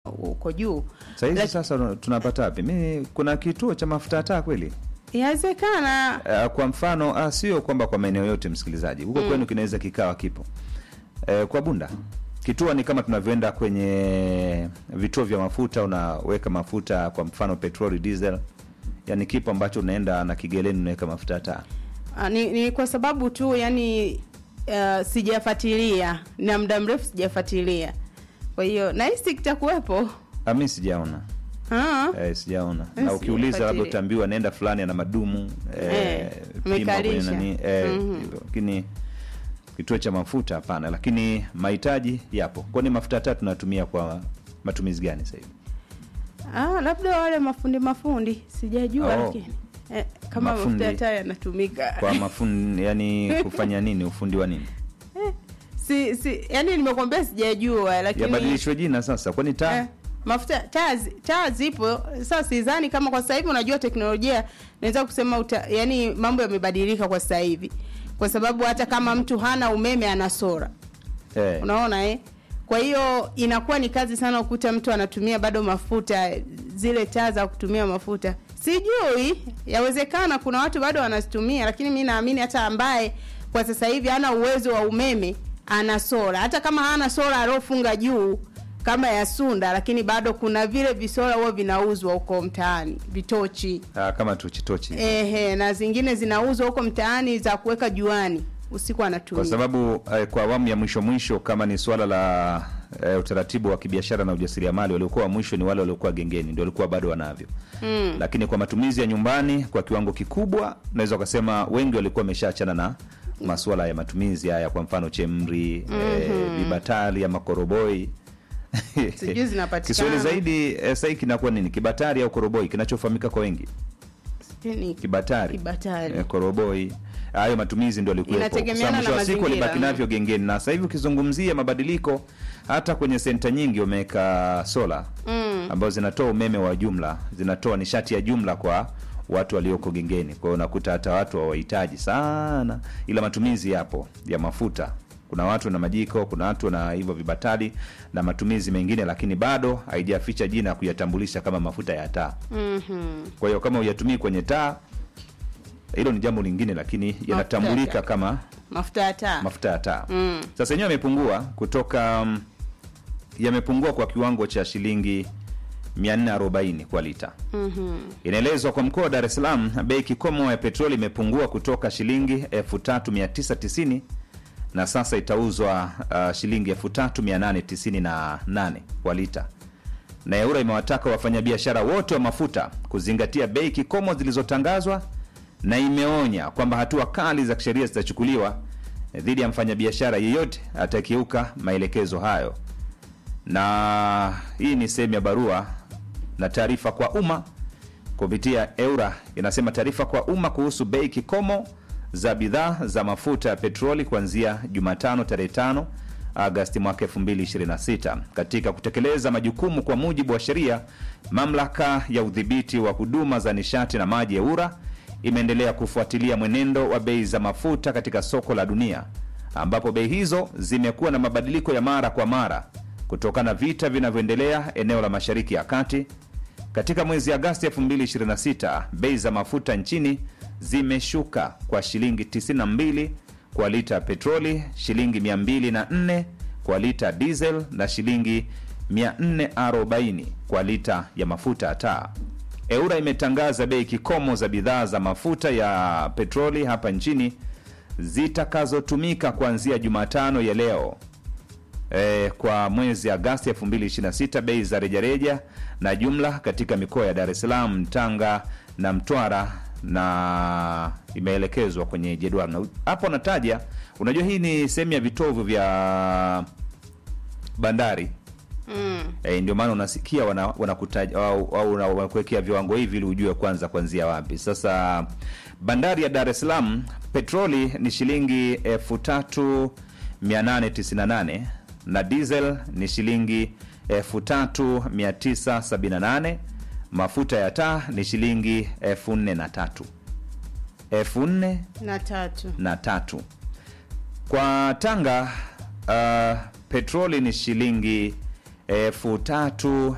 uko juu. sahizi Laki- sasa tunapata wapi mi kuna kituo cha mafuta ya taa kweli Inawezekana uh, kwa mfano ah, sio kwamba kwa maeneo yote msikilizaji huko kwenu kinaweza kikawa kipo uh, kwa bunda kituo ni kama tunavyoenda kwenye vituo vya mafuta unaweka mafuta kwa mfano petroli diesel yani kipo ambacho unaenda na kigeleni unaweka mafuta ya taa Ah, ni, ni kwa sababu tu yani uh, sijafuatilia na muda mrefu sijafuatilia, kwa hiyo nahisi kitakuwepo. Ah, mi sijaona Ah, eh, sijaona Eh, na ukiuliza labda sijafuatilia. utaambiwa nenda fulani ana madumu eh, Eh, pima kwenye amekalisha. nani eh, Mhm. hivyo. lakini kituo cha mafuta hapana lakini mahitaji yapo kwani mafuta ya taa tunatumia kwa matumizi gani sasa hivi ah, labda wale mafundi mafundi sijajua, Oh. lakini eh, kama Mafundi. mafuta ya taa yanatumika kwa mafundi yani kufanya nini ufundi wa nini si, si yani nimekwambia sijajua, lakini yabadilishwe jina sasa kwani taa Eh, mafuta taa zi- taa zipo sasa. Sidhani kama kwa sasa hivi, unajua teknolojia, naweza kusema uta, yani mambo yamebadilika kwa sasa hivi, kwa sababu hata kama mtu hana umeme ana sora, eh, unaona eh? Kwa hiyo inakuwa ni kazi sana ukuta mtu anatumia bado mafuta, zile taa za kutumia mafuta. Sijui, yawezekana kuna watu bado wanazitumia, lakini mi naamini hata ambaye kwa sasa hivi hana uwezo wa umeme ana sola, hata kama hana sola aliofunga juu kama ya Sunda, lakini bado kuna vile visola huwa vinauzwa huko mtaani, vitochi ah, kama tochitochi ehe, na zingine zinauzwa huko mtaani za kuweka juani, usiku anatumia kwa sababu eh, kwa awamu ya mwisho mwisho kama ni swala la eh, utaratibu wa kibiashara na ujasiriamali waliokuwa wa mwisho ni wale waliokuwa gengeni ndio walikuwa bado wanavyo mm. lakini kwa matumizi ya nyumbani kwa kiwango kikubwa naweza ukasema wengi walikuwa wameshaachana na masuala ya matumizi haya kwa mfano chemri mm-hmm. eh, vibatari ama koroboi Sijui zinapatikana. kiswahili zaidi eh, sahii kinakuwa nini kibatari au koroboi kinachofahamika kwa wengi Ni kibatari, Kibatari. Eh, koroboi hayo matumizi ndio alikuwepo Inategemeana mwisho na wa siku mazingira. walibaki navyo gengeni na sasa hivi ukizungumzia mabadiliko hata kwenye senta nyingi wameweka sola Mm. ambazo zinatoa umeme wa jumla zinatoa nishati ya jumla kwa watu walioko gengeni kwa hiyo unakuta hata watu hawahitaji sana ila matumizi yapo ya mafuta kuna watu na majiko kuna watu na hivyo vibatari na matumizi mengine lakini bado haijaficha jina kuyatambulisha kama mafuta ya taa Mhm. kwa hiyo kama huyatumii kwenye taa hilo ni jambo lingine lakini yanatambulika taa. kama mafuta ya taa mafuta ya taa Mm. sasa yenyewe yamepungua kutoka mm, yamepungua kwa kiwango cha shilingi 440 kwa lita Mhm. inaelezwa kwa mkoa wa dar es salaam bei kikomo ya petroli imepungua kutoka shilingi 3990 na sasa itauzwa uh, shilingi 3898 kwa lita na eura imewataka wafanyabiashara wote wa mafuta kuzingatia bei kikomo zilizotangazwa na imeonya kwamba hatua kali za kisheria zitachukuliwa dhidi ya mfanyabiashara yeyote atakiuka maelekezo hayo na hii ni sehemu ya barua na taarifa kwa umma kupitia eura inasema taarifa kwa umma kuhusu bei kikomo za bidhaa za mafuta ya petroli kuanzia jumatano tarehe 5 agasti mwaka 2026 katika kutekeleza majukumu kwa mujibu wa sheria mamlaka ya udhibiti wa huduma za nishati na maji eura imeendelea kufuatilia mwenendo wa bei za mafuta katika soko la dunia ambapo bei hizo zimekuwa na mabadiliko ya mara kwa mara kutokana na vita vinavyoendelea eneo la mashariki ya kati katika mwezi Agasti 2026 bei za mafuta nchini zimeshuka kwa shilingi 92 kwa lita ya petroli, shilingi 204 kwa lita ya diesel na shilingi 440 kwa lita ya mafuta ya taa. Eura imetangaza bei kikomo za bidhaa za mafuta ya petroli hapa nchini zitakazotumika kuanzia Jumatano ya leo e, kwa mwezi Agasti 2026 bei za rejareja na jumla katika mikoa ya Dar es Salaam, Tanga na Mtwara na imeelekezwa kwenye jedwali. Na hapo nataja, unajua hii ni sehemu ya vitovu vya bandari Mm. e, ndio maana unasikia wana- wanakutaja au, au wana- wanakuwekea viwango hivi ili ujue kwanza kuanzia wapi. Sasa bandari ya Dar es Salaam petroli ni shilingi 3898 na diesel ni shilingi 3978 mafuta ya taa ni shilingi 4003 4000 na tatu na tatu kwa tanga uh, petroli ni shilingi elfu tatu